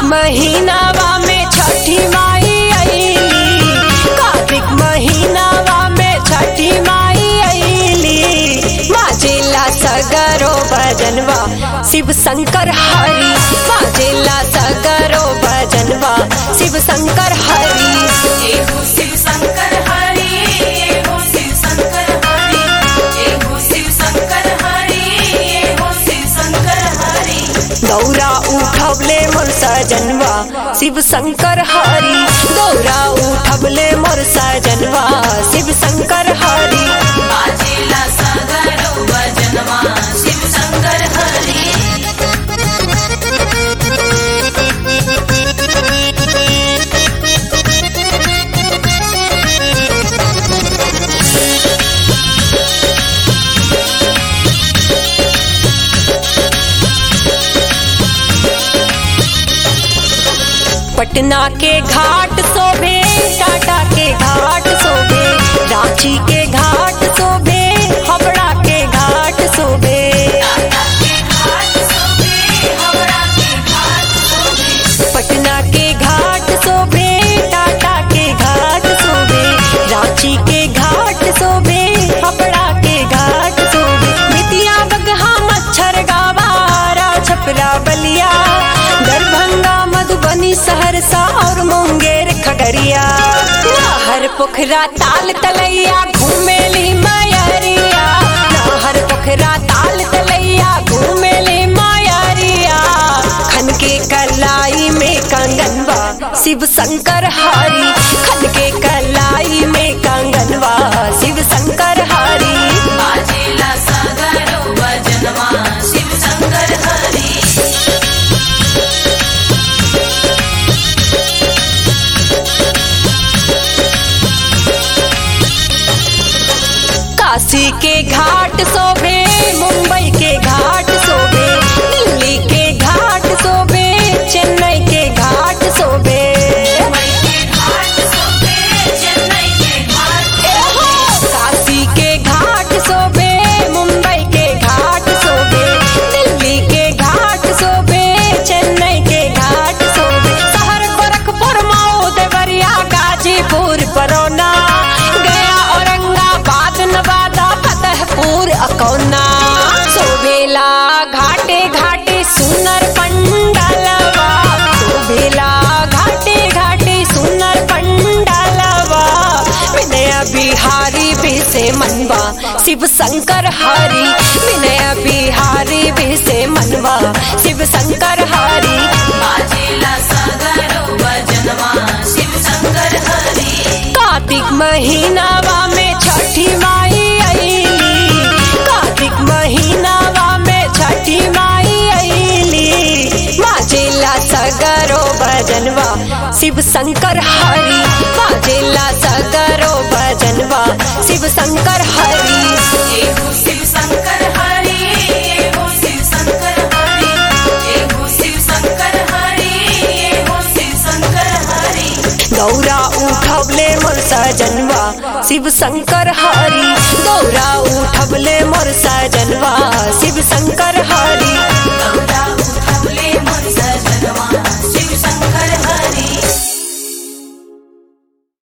महीनावा में छठी माई आईली कार्तिक महीनावा में छठी माई आईली बाजेला सगरो भजनवा शिव शंकर हरि बाजेला सगरो भजनवा शिव शंकर हरि एगो शिव शंकर हरि एगो शिव शंकर हरि एगो शिव शंकर हरि एगो शिव शंकर हरि दौरा उठबले मोर सजनवा शिव शंकर हरि दौरा उठबले मोर सजनवा शिव शंकर हरि बाजेला सागरो भजनवा शिव शंकर हरि पटना के घाट शोभे टाटा के घाट शोभे रांची के घाट शोभे हावड़ा के घाट शोभे टाटा के घाट सोबे हावड़ा के घाट सोबे पटना के घाट शोभे टाटा के घाट शोभे रांची के घाट शोभे हावड़ा के घाट शोभे बेतिया बगहा मच्छर गावारा छपरा बलिया दरभंगा मधुबनी सहरसा और मुंगेर खगड़िया हर पोखरा ताल तलैया घूमेली मायरिया हर पोखरा ताल तलैया घूमेली मायरिया खन के कलाई में कंगनवा शिव शंकर हरि खन के कलाई में कंगनवा शिव शंकर हरि बाजेला सागरो भजनवा शिव शंकर हरि काशी के घाट शोभे मुंबई के घाट शोभे दिल्ली के घाट शोभे चेन्नई के घाट शोभे मुंबई के घाट सोबे चेन्नई के घाट एहो! काशी के घाट शोभे मुंबई के घाट शोभे दिल्ली के घाट शोभे चेन्नई के घाट शोभे शहर गोरखपुर मऊ देवरिया गाजीपुर बरौना गया औरंगाबाद नवादा फतेहपुर अकौना शोभेला घाटे घाटे सुनर पंडलवा शोभेला घाटे घाटे सुनर पंडलवा विनय बिहारी बिसे मनवा शिव शंकर हरि विनय बिहारी बिसे मनवा शिव शंकर हरि बाजेला सागरो भजनवा शिव शंकर हरि कार्तिक महीनावा में छठी माई आईली कार्तिक महीनावा में छठी माई आईली बाजेला सगरो भजनवा शिव शंकर हरि बाजेला सगरो भजनवा शिव शंकर हरि एगो शिव शंकर हरि एगो शिव शंकर हरि एगो शिव शंकर हरि एगो शिव शंकर हरि दौरा उठबले मोर सजनवा शिव शंकर हरि दौरा उठबले मोर सजनवा शिव